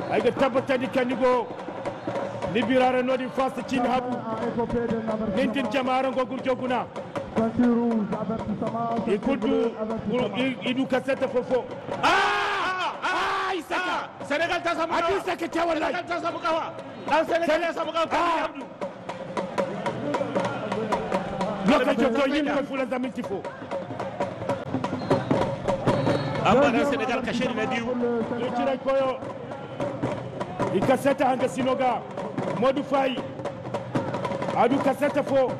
ay ga tabbata ni kanigo ni birare nodi fast cin habu a écopé d'un avertissement. nintin jama'aran go gurjo guna Ceinture rouge, avertissement. i ceinture kuddu bleue, avertissement. idu kasete fofo ah ah isaka senegal ta samu adi kawa saka ta wallahi senegal ta samu kawa dan senegal ya samu kawa kadiri abdu lokacin to yin ko fulan zamin tifo amma dan senegal kashe na biyu yo cira koyo i kasete hanga sinoga modu fay adu kasete fo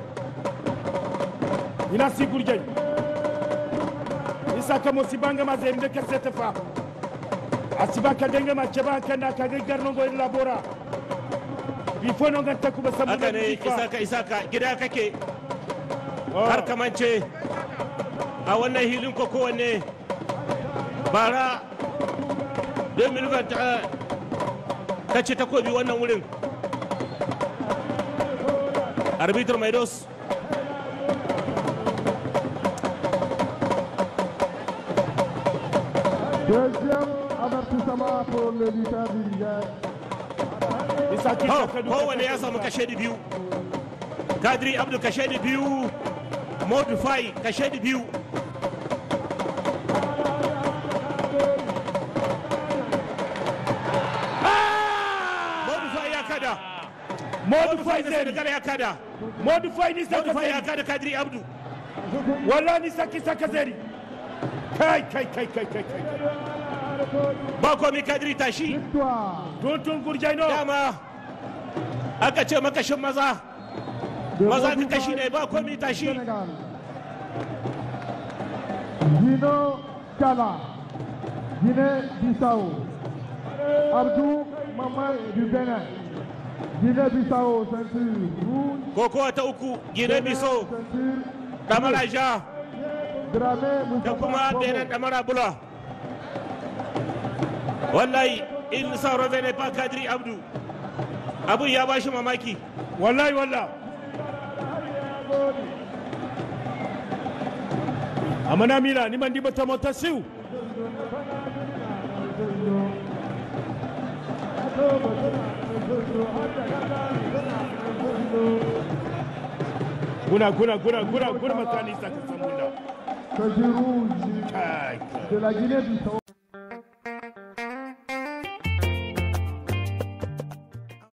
ina sigur jay isaka mo sibanga ma zembe kasete fa asiba kadenge ma cheba kanda kage garno go labora bi fo no ganta kuba sabu haka ne isaka isaka gida kake har kamance a wannan hilin ko kowanne bara 2020 ka ce takobi wannan wurin arbitr maidos Deuxième avertissement pour le lutteur du Niger. isaki kowane ya samu kashe da biyu kadri abdu kashe da biyu modu fai kashe da biyu modu fai ya kada modu fay da zeri senegal ya kada modu fay ni modu saka fai ya zeri kada kadri abdu walla ni saki saka zeri kai kai kai kai kai kai ba komi kadri tashi Victoire tuntun gurjai no dama aka ce makashin maza de maza ka Modou kashi Faye ne ba komi du tashi Sénégal. Dino Kala, Guinée-Bissau. Abdou Maman du Bénin. Guinée-Bissau, ceinture rouge. kokowa ta uku gine biso Ceinture damara ja Dramé da Moustapha kuma Bobo. benin damara bula wallahi in sauro bene fa kadri abdu abun ya bashi mamaki wallahi walla amana mila ni mandi bata mota siu guna guna guna guna guna makani saka samunda Ceinture rouge kai kai de la Guinée-Bissau.